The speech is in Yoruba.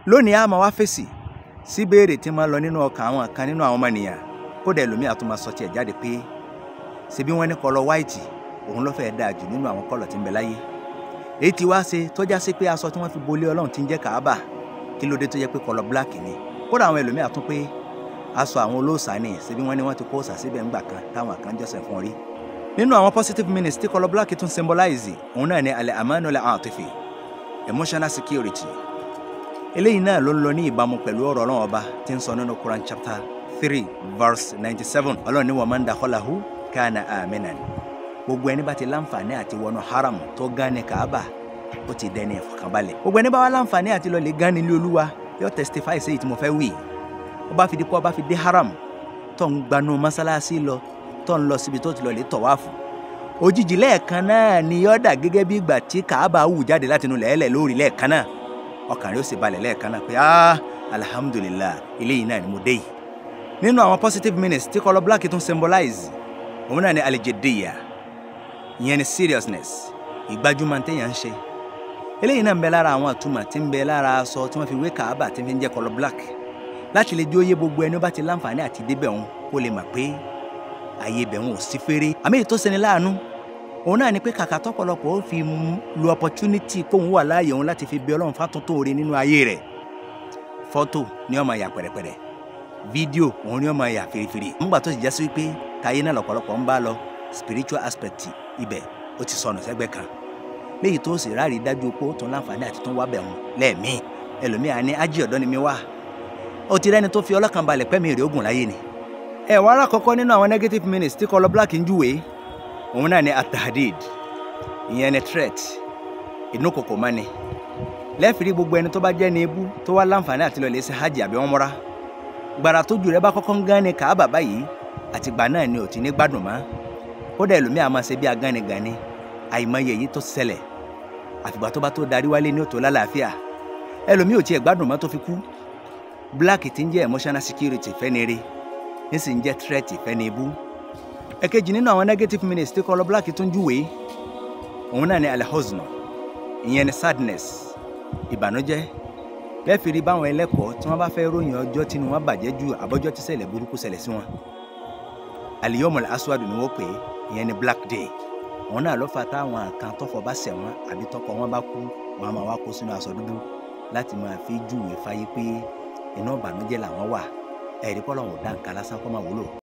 lónìí a máa wá fèsì sí béèrè tí máa lọ nínú ọkàn àwọn kan nínú àwọn ọmọnìyàn kódà ẹlòmíì á tún máa sọ tiẹ̀ jáde pé ṣebí wọ́n ní kọ́lọ̀ white òun ló fẹ́ẹ́ dáa jù nínú àwọn kọ́lọ̀ tí ń bẹ láyé èyí tí wá ṣe tọ́já sí pé aṣọ tí wọ́n fi bolé ọlọ́run ti ń jẹ́ kàábà kí ló dé tó jẹ́ pé kọ́lọ̀ black ni kódà àwọn ẹlòmíì á tún pé aṣọ àwọn olóòṣà ni ṣebí wọ́n ní wọ́n ti kó òòṣà síbẹ̀ ńgbà kan táwọn kan jọ́sẹ̀ fún rí nínú àwọn positive meanings tí kọ́lọ̀ black tún symbolize òun náà ni alẹ́ amanu la atifi emotional security eléyìí náà ló ń lọ ní ìbámu pẹ̀lú ọ̀rọ̀ ọlọ́run ọba tí ń sọ nínú Quran chapter three verse ninety seven ọlọ́run ní wa man dakhalahu kana aminan gbogbo ẹni bá ti láǹfààní àti wọnú haram tó gán ní kaaba ó ti dẹni ìfọ̀kànbalẹ̀ gbogbo ẹni bá wá láǹfààní àti lọ lè gán nílé olúwa yóò testify sí èyí tí mo fẹ́ wí ó bá fi di pé ó bá fi dé haram tó ń gbanú mọ́sálásí lọ tó ń lọ síbi tó ti lọ lè tọ̀wáàfù òjijì lẹ́ẹ̀kan náà ni yóò dà gẹ́gẹ́ bí ìgbà tí kaaba wù jáde látinú lẹ́ẹ̀lẹ̀ lórí lẹ́ẹ̀kan náà ọkàn rẹ ó sì balẹ̀ lẹ́ẹ̀kan náà pé ah alhamdulilah eléyìí náà ni mo dé yìí. nínú àwọn positive meanings tí kọlọ black tún symbolize òun náà ni alijediya ìyẹn ni seriousness ìgbájúmọ̀ téèyàn ń ṣe. eléyìí náà ń bẹ lára àwọn àtúmọ̀ tí ń bẹ lára aṣọ tí wọ́n fi wé kàábà tí fi ń jẹ́ kọlọ black láti lè jóye gbogbo ẹni ó bá ti láǹfààní àti débẹ̀ òun kó lè mà pé ààyè ibẹ̀ òun ò sí fèrè. àmì èyí tó ṣeni láàánú òun náà ni pé kàkà tọ́pọ̀lọpọ̀ ó fi lu opportunity kóun wà láàyè òun láti fi bẹ Ọlọ́run fátúntò oore nínú ayé rẹ̀ fọ́tò ni ó máa yà pẹ̀rẹ̀pẹ̀rẹ̀ fídíò òun ni ó máa yà fèrèfèrè nígbà tó sì já sí wípé táyé náà lọ́pọ̀lọpọ̀ ń bá lọ spiritual aspect ibẹ̀ ó ti sọnù sẹ́gbẹ́ kan léyìí tó sì ráàrí dájú pé ó tún láǹfààní àti tún wá bẹ̀ wọn lẹ́ẹ̀mí ẹlòmíà ní ájí ọ̀dọ́ ni mi wá ó ti rẹ́ni tó fi ọlọ́kàn balẹ̀ pẹ́mi rè ogun láyé ni ẹ̀ wọ́n ará kọ́kọ́ nínú àwọn negative minutes tí kọlọ black ń júwèé òun náà ni atahadid ìyẹn ni threat inú kòkò má ni lẹ́ẹ̀fìrí gbogbo ẹni tó bá jẹ́ ní ebú tó wá láǹfààní àti lọ́ọ́ lè ṣe hajj àbí umrah gbàrà tójú rẹ bá kọ́kọ́ ń gán ni kàábà báyìí àtìgbà náà ni ò ti ní gbádùn mọ́ kódà ẹlòmíà máa ṣe bí agánigàni àìmọye èyí tó ṣẹlẹ̀ àfìgbà tó bá tó darí wálé ní òtò lálàáfíà ẹlòmíà ò tiẹ̀ gbádùn mọ́ tó fi kú black ti ń jẹ́ emotional security fẹ́ni rí ní sì ń jẹ́ threat fẹ́ni ebú ẹ̀kejì nínú àwọn negative minutes tí kọlọ black tún júwèé òun náà ni alhuzn ìyẹn ni sadness ìbànújẹ́ lẹ́fìrí báwọn ẹlẹ́kọ̀ọ́ tí wọ́n bá fẹ́ ròyìn ọjọ́ tí wọ́n bàjẹ́ ju àbọ́jọ́ tí ṣẹlẹ̀ burúkú ṣẹlẹ̀ sí wọn aliyomul aswadu ni wọ́n pè é ìyẹn ni black day òun náà ló fà táwọn kan tọfọ bá ṣẹ̀ wọ́n àbí tọkọ wọn bá kú wọn a máa wá kó sínú aṣọ dúdú láti máa fi júwèé fáyé pé inú ìbànújẹ́ làwọn wà ẹ̀rí kọ́ lọ́wọ́ dá nǹkan lásán kọ́ máa wúlò